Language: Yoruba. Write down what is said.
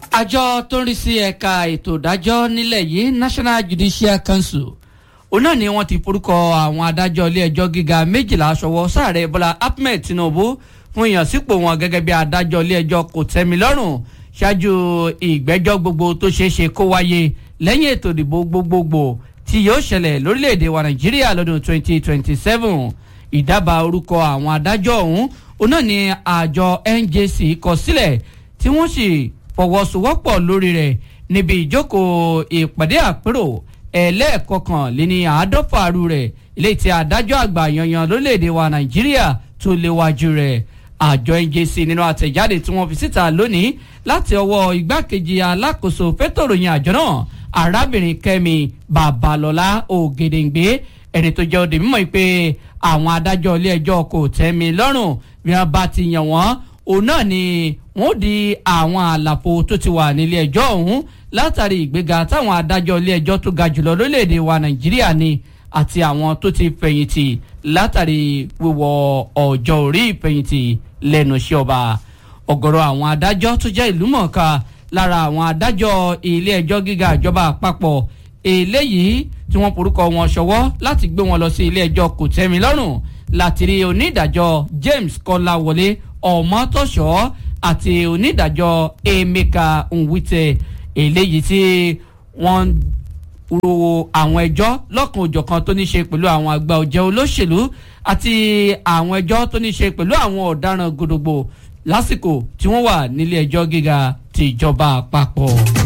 àjọ tó ń rí sí ẹ̀ka ètò ìdájọ́ nílẹ̀ yìí National Judicial Council òun náà ni wọ́n ti forúkọ àwọn adájọ́ ilé ẹjọ́ gíga méjìlá ṣọwọ́ sáàrẹ̀ Bọ́lá Ahmed Tinubu fún ìyànsípò wọn gẹ́gẹ́ bí adájọ́ ilé ẹjọ́ kò tẹ́mi lọ́rùn ṣáájú ìgbẹ́jọ́ gbogbo tó ṣeé ṣe kó wáyé lẹ́yìn ètò ìdìbò gbogbogbò tí yóò ṣẹlẹ̀ lórílẹ̀‐èdè wa Nàìjíríà lọ́dún 2027 ìdábàá orúkọ àwọn adájọ́ ọ̀hún òun náà ni àjọ NJC kọ sílẹ̀ tí wọ́n sì fọwọ́sowọ́pọ̀ lórí rẹ̀ níbi ìjókòó ìpàdé àpérò ẹlẹ́ẹ̀kọkànléní àádọ́fà àrú rẹ̀ ilé tí adájọ́ àgbà yanyan lórílẹ̀‐èdè wa Nàìjíríà tó léwájú rẹ̀ àjọ NJC nínú àtẹ̀jáde tí wọ́n fi síta lónìí láti ọwọ́ igbákejì alákòóso fẹ́tọ̀ròyìn àjọ náà arábìnrin Kẹ́mi Babalọ́lá Ògèdèǹgbé ẹni tó jẹ́ òde mímọ́ pé àwọn adájọ́ ilé ẹjọ́ kò tẹ́mi lọ́rùn bí wọ́n bá ti yàn wọ́n òun náà ni wọ́n di àwọn àlàfo tó ti wà nílé ẹjọ́ ọ̀hún látàrí ìgbéga táwọn adájọ́ ilé ẹjọ́ tó ga jùlọ lórílẹ̀‐èdè wa Nàìjíríà ni àti àwọn tó ti fẹ̀yìntì látàrí wíwọ ọjọ́ orí ìfẹ̀yìntì lẹ́nu iṣẹ́ ọba ọ̀gọ̀rọ̀ àwọn adájọ́ tó jẹ́ ìlú mọ̀ọ́ká lára àwọn adájọ́ ilé ẹjọ́ gíga ìjọba àpapọ̀ eléyìí tí wọ́n forúkọ wọn ṣọwọ́ láti gbé wọn lọ sí ilé ẹjọ́ kòtẹ́milọ́rùn láti rí onídàájọ́ James Kọ́láwọlé Ọmọtọ́ṣọ́ àti onídàájọ́ Emeka Nwite eléyìí tí wọ́n ro àwọn ẹjọ́ lọ́kan òjọ̀kan tó ní ṣe pẹ̀lú àwọn àgbà ọ̀jẹ̀ olóṣèlú àti àwọn ẹjọ́ tó ní ṣe pẹ̀lú àwọn ọ̀daràn gbogbogbò lásìkò tí wọ́n wà nílé ẹjọ́ gíga tìjọba àpapọ̀.